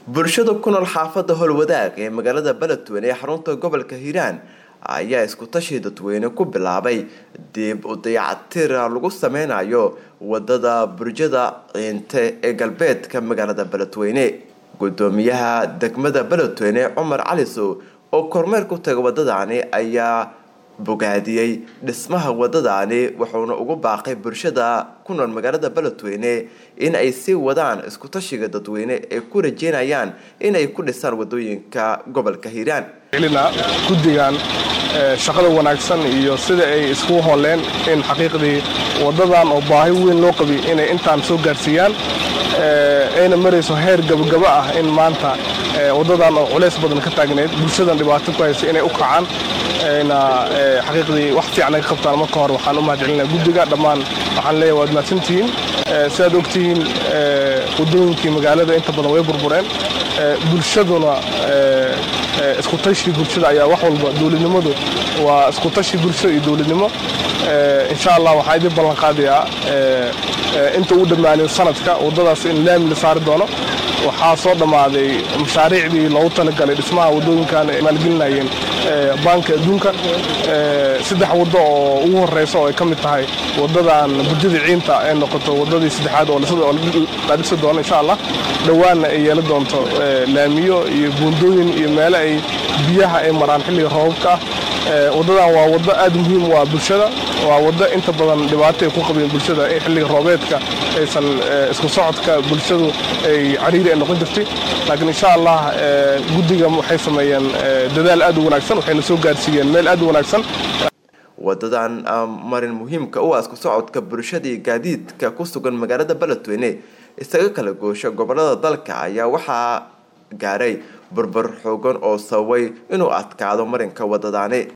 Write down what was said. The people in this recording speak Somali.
bulshada ku nool xaafadda howlwadaag ee magaalada beledweyne ee xarunta gobolka hiiraan ayaa isku tashi dadweyne ku bilaabay dib u dayactir lagu sameynayo wadada burjada ciinte ee galbeedka magaalada beledweyne gudoomiyaha degmada beledweyne cumar calisow oo kormeer ku taga wadadani ayaa bogaadiyey dhismaha wadadani wuxuuna ugu baaqay bulshada ku nool magaalada beledweyne in ay sii wadaan iskutashiga dadweyne ay ku rajeynayaan inay ku dhisaan wadooyinka gobolka hiiraan guddigan shaqada wanaagsan iyo sida ay iskugu hooleen in xaqiiqdii waddadan oo baahi weyn loo qabi inay intaan soo gaarsiiyaan ayna marayso heer gabagaba ah in maanta waddadan oo culays badan ka taagnayd bulshadan dhibaato ku haysa inay u kacaan ayna xaqiiqdii wax fiican ay ka qabtaan marka hore waxaan u mahadcelinaa guddiga dhammaan waxaan leeyahay waad mahadsantihiin sidaad ogtihiin waddooyinkii magaalada inta badan way burbureen bulshaduna iskutashi bulshada ayaa wax walba dowladnimadu waa iskutashi bulsho iyo dowladnimo insha allah waxaan idin ballan qaadayaa inta uu dhammaanin sanadka waddadaas in laami la saari doono waxaa soo dhammaaday mashaariicdii loogu talagalay dhismaha waddooyinkan ay maalgelinayeen baanka adduunka saddex waddo oo ugu horreysa oo ay ka mid tahay waddadan burjada ciinta ay noqoto waddadii saddexaad oo la dhisi doono insha allah dhowaanna ay yeelan doonto laamiyo iyo buundooyin iyo meelo ay biyaha ay maraan xilliga roobabka ah waddadan waa waddo aad muhiim u ah bulshada waa waddo inta badan dhibaato ay ku qabeen bulshada in xilliga roobeedka aysan isku socodka bulshadu ay cariiri ay noqon jirtay laakiin insha allah guddiga waxay sameeyeen dadaal aad u wanaagsan waxayna soo gaarsiiyeen meel aad u wanaagsan wadadan marin muhiimka u ah isku socodka bulshadii gaadiidka ku sugan magaalada beledweyne isaga kala goosho gobolada dalka ayaa waxaa gaaray burbur xoogan oo sababay inuu adkaado marinka wadadani